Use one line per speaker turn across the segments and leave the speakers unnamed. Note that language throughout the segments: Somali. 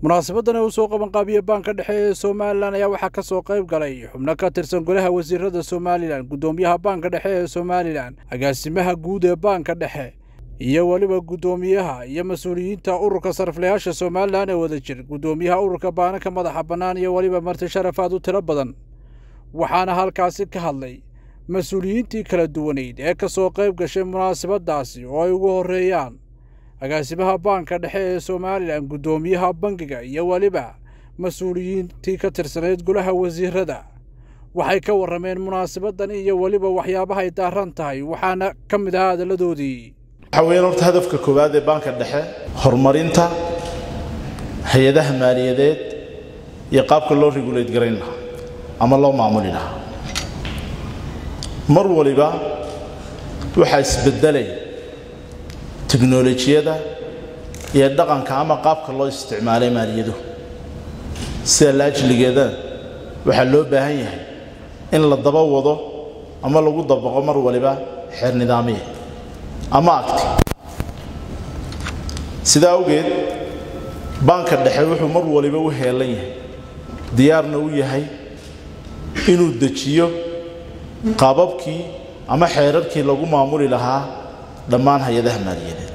munaasabadan ee uu soo qabanqaabiye baanka dhexe ee somalilan ayaa waxaa ka soo qayb galay xubno ka tirsan golaha wasiirada somalilan guddoomiyaha baanka dhexe ee somalilan agaasimaha guud ee baanka dhexe iyo weliba guddoomiyaha iyo mas-uuliyiinta ururka sariflayaasha somalilan ee wada jir guddoomiyaha ururka baananka madaxa bannaan iyo weliba marti sharafaad u tiro badan waxaana halkaasi ka hadlay mas-uuliyiintii kala duwaneyd ee ka soo qayb gashay munaasabadaasi oo ay ugu horreeyaan agaasimaha baanka dhexe ee somalilan guddoomiyaha bangiga iyo weliba mas-uuliyiintii ka tirsanayd golaha wasiirada waxay ka warrameen munaasabadan iyo weliba waxyaabahay daaran tahay waxaana ka mid ahaa hadalladoodii
waxaa weeyaan horta hadafka koowaad ee baanka dhexe horumarinta hay-adaha maaliyadeed iyo qaabka loo regulate garayn lahaa ama loo maamuli lahaa mar waliba waxaa isbedelay teknolojiyada iyo dhaqanka ama qaabka loo isticmaalay maaliyadu sida laajligeeda waxaa loo baahan yahay in la daba wado ama lagu dabaqo mar waliba xeer nidaamiya ama agti sidaa awgeed baanka dhexe wuxuu mar waliba u heelan yahay diyaarna u yahay inuu dejiyo qaababkii ama xeerarkii lagu maamuli lahaa dhammaan hay-adaha maaliyadeed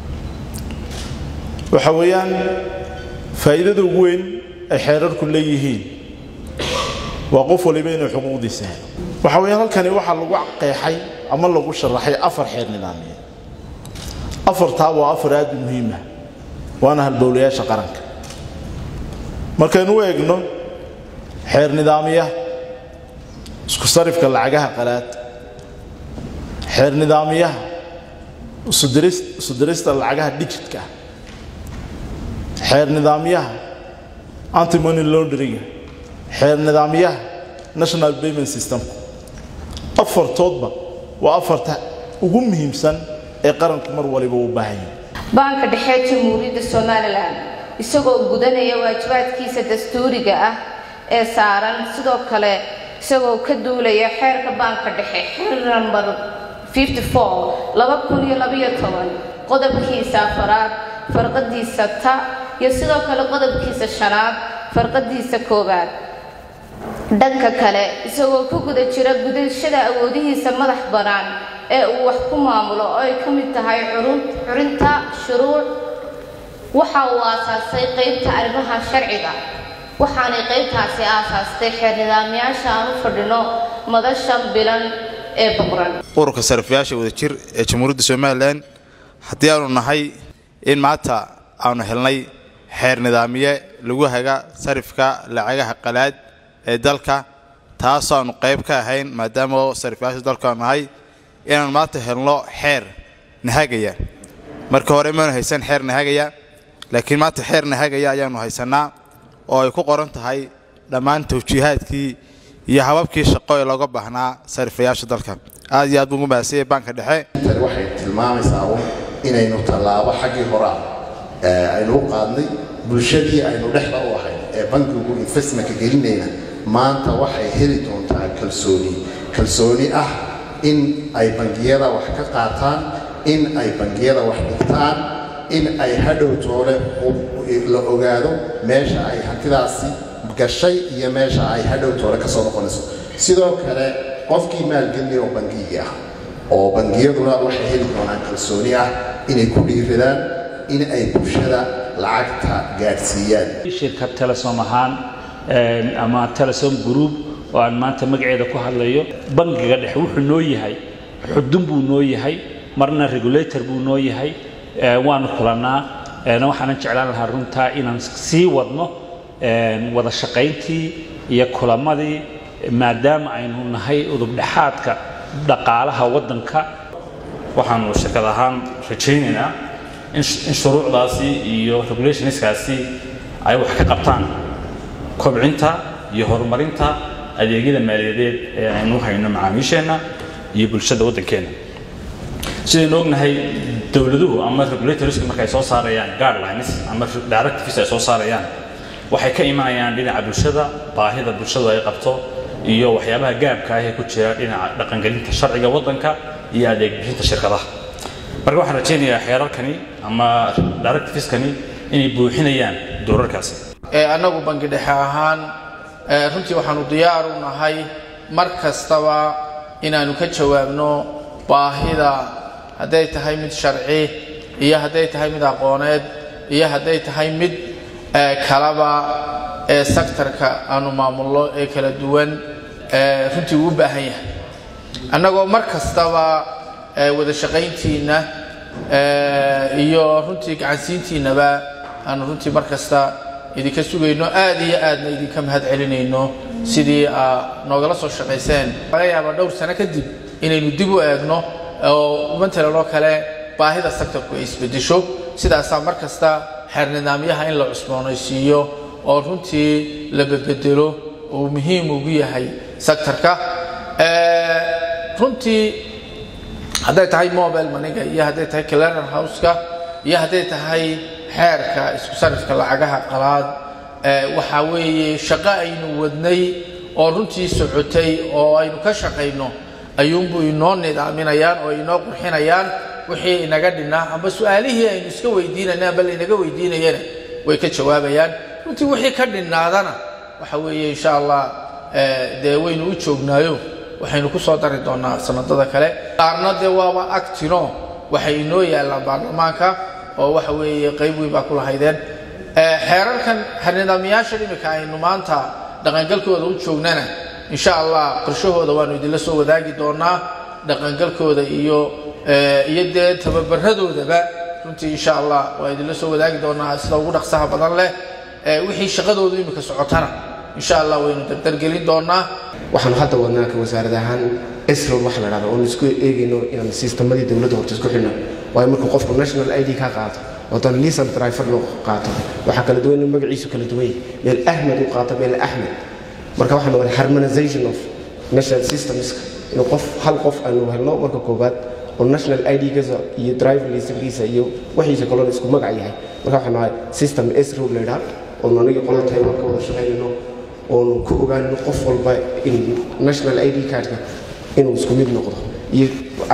waxa weeyaan faa'iidada ugu weyn ay xeerarku leeyihiin waa qof waliba inuu xuquuqdiisa helo waxa weeyaan halkani waxaa lagu qeexay ama lagu sharaxay afar xeer nidaamiyeed afartaa waa afar aad u muhiimah waana halbowlayaasha qaranka markaynu u eegno xeer nidaamiyaha isku sarifka lacagaha qalaad xeer nidaamiyaha isu dirista lacagaha digitka xeer nidaamyaha antimony laundringa xeer nidaamyaha national payment system afartoodba waa afarta ugu muhiimsan ee qaranku mar waliba u baahan yahay
baanka dhexe jamhuuriyadda somalilan isagoo gudanaya waajibaadkiisa dastuuriga ah ee saaran sidoo kale isagoo ka duulaya xeerka baanka dhexe xeer nambar qodobkiisa afaraad farqadiisa ta iyo sidoo kale qodobkiisa shanaad farqadiisa koowaad dhanka kale isagoo ku guda jira gudashada awoodihiisa madax bannaan ee uu wax ku maamulo oo ay ka mid tahay curinta shuruuc waxa uu aasaasay qaybta arrimaha sharciga waxaanay qaybtaasi aasaastay xeer nidaamyaasha aan u fadhino madashan bilan ee boqran
ururka sariflayaasha wadajir ee jamhuuriyadda somalilan haddii aanu nahay in maanta aanu helnay xeer nidaamiye lagu haga sarifka lacagaha qalaad ee dalka taasoo aanu qayb ka ahayn maadaama sariflayaasha dalku aanu nahay inaanu maanta helno xeer nahagaya marka hore maanu haysan xeer nahagaya laakiin maanta xeer nahagaya ayaanu haysannaa oo ay ku qoran tahay dhammaan tawjiihaadkii iyo hababkii shaqo ee looga baahnaa sariflayaasha dalka aad iyo aad buu ugu mahadsanyahay baanka dhexe
tani waxay tilmaamaysaa un inaynu tallaabo xaggii horaa aynu u qaadnay bulshadii aynu dhexda u ahayn ee bankigu investmentka gelinayna maanta waxay heli doontaa kalsooni kalsooni ah in ay bangiyada wax ka qaataan in ay bangiyada wax dhigtaan in ay hadhow toole la ogaado meesha ay hantidaasi gashay iyo meesha ay hadhow toole ka soo noqonayso sidoo kale qofkii maalgelinaya oo bangigii ah oo bangiyaduna waxay heli doonaan kalsooni ah inay ku dhiiradaan in ay bulshada lacagta gaadhsiiyaan
shirkad telesom ahaan ama telesom group oo aan maanta magaceeda ku hadlayo bangiga dhexe wuxuu noo yahay xudun buu noo yahay marna regulator buu noo yahay waanu kulannaa waxaanan jeclaan lahaa runtaa inaan sii wadno wada shaqayntii iyo kulamadii maadaama aynu nahay udubdhexaadka dhaqaalaha waddanka
waxaanu shirkad ahaan rajaynaynaa in shuruucdaasi iyo regulationskaasi ay wax ka qabtaan kobcinta iyo horumarinta adeegyada maaliyadeed ee aynu hayno macaamiisheenna iyo bulshada waddankeenna sidaynu ognahay dowladuhu ama regulatorska markay soo saarayaan guidelines ama directives ay soo saarayaan waxay ka imanayaan dhinaca bulshada baahida bulshadu ay qabto iyo waxyaabaha gaabka ah ee ku jira dhinaca dhaqangelinta sharciga waddanka iyo adeeg bixinta shirkadaha marka waxaan rajaynayaa xeerarkani ama directiveskani inay buuxinayaan doorarkaasi
annagu bangi dhexe ahaan runtii waxaanu diyaar u nahay mar kastaba inaannu ka jawaabno baahida hadday tahay mid sharci iyo hadday tahay mid aqooneed iyo hadday tahay mid kalaba ee sektarka aanu maamulno ee kala duwan runtii uu u baahan yahay annagoo mar kastaba wada shaqayntiinna iyo runtii gacansiintiinnaba aanu runtii mar kasta idinka sugayno aad iyo aadna idinka mahad celinayno sidii aa noogala soo shaqayseen laga yaaba dhowr sano kadib inaynu dib u eegno oo matalan oo kale baahida sektarku ay isbedesho sidaasaa mar kasta xeer nidaamyaha in la cusboonaysiiyo oo runtii la bedbedelo uu muhiim ugu yahay sektarka runtii hadday tahay mobile maniga iyo hadday tahay cleaner houseka iyo hadday tahay xeerka isku sarifka lacagaha qalaad waxaa weeye shaqo aynu wadnay oo runtii socotay oo aynu ka shaqayno ayuunbu inoo nidaaminayaan oo inoo qurxinayaan wixii inaga dhinnaa amba su-aalihii aynu iska weydiinayna amba laynaga weydiinayana way ka jawaabayaan runtii wixii ka dhinnaadana waxa weeye insha allah dee waynu u joognaayo waxaynu ku soo dari doonaa sanadada kale qaarna dee waaba agtino waxay inoo yaallaan baarlamaanka oo waxa weeye qayb weyn baa ku lahaydeen xeerarkan nidaamyaasha imika aynu maanta dhaqangalkooda u joognana insha allah qorshahooda waanu idinla soo wadaagi doonaa dhaqangalkooda iyo iyo dee tababaradoodaba runtii insha allah waa idinla soo wadaagi doonaa sida ugu dhaqsaha badan leh wixii shaqadoodu imika socotana insha allah waynu dardargelin doonaa
waxaanu hadda wadnaa ka wasaarad ahaan esrol waxa la dhahda oonu isku eegayno inaan sistemadii dowladda horta isku xidhno waayo markuu qofku national id ka qaato oo dan lisan driver loo qaato waxaa kala duwan magaciisu kala duwan yahay meel ahmed u qaato meel axmed marka waxaanu wada harmonization of national systemska inuu qof hal qof aanu helno marka koowaad oo national id-giisa iyo driver lisankiisa iyo waxiisa kalona isku magac yahay marka waxaanu ahay system esrol la yidhaha oonu aniga qola taiwan ka wada shaqaynayno oonu ku ogaano qof walba in national id cardka inuu isku mid noqdo iyo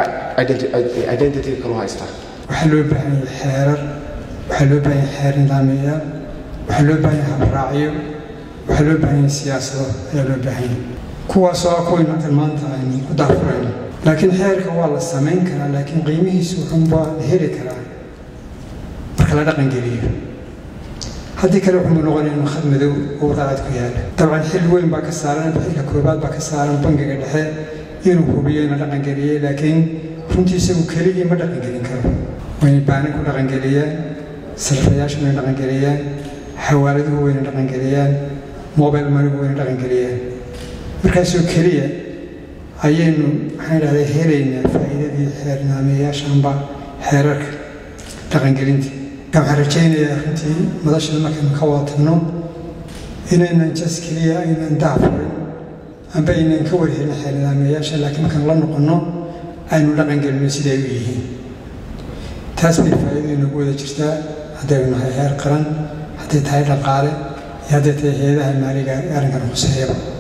identity kalu haystaa
waxaa loo baahan yahay xeerar waxaa loo baahan yahay xeer nidaamiyayaal waxaa loo baahan yahay habraacyo waxaa loo baahan yahay siyaasado ayaa loo baahan yahay kuwaasoo ah kuwaynu halkan maanta aynu ku daafurayno laakiin xeerka waa la samayn karaa laakiin qiimihiisu wuxuunbaa la heli karaa marka la dhaqangeliyo haddii kale wuxuu noqonaya inuu khad madow oo wadacad ku yaala dabcan xil weyn baa ka saaran xilka koobaad baa ka saaran bangiga dhexe inuu hubiyo ina dhaqangeliyey laakiin runtii isagu keligii ma dhaqangelin karo wayna baanin ku dhaqangeliyaan sarfayaashu wayna dhaqangeliyaan xawaaladuhu wayna dhaqangeliyaan mobile manigu wayna dhaqangeliyaan markaasoo keliya ayaynu maxaan idhahdaa helaynaa faa'iidadii xeer nidaamiyayaashanba xeerarka dhaqangelinta waxaan rajaynayaa runtii madashada markaynu ka wada tagno inaynan jas keliya aynan daafurin amba aynan ka warhelin xeer nidaamiyayaasha laakiin markaan la noqonno aynu dhaqangelino siday u yihiin taas bay faa'iido inagu wada jirtaa haddaynu nahay heer qaran hadday tahay dhaqaale iyo hadday tahay hay-adaha maaliga ee arrinkan khuseeyaba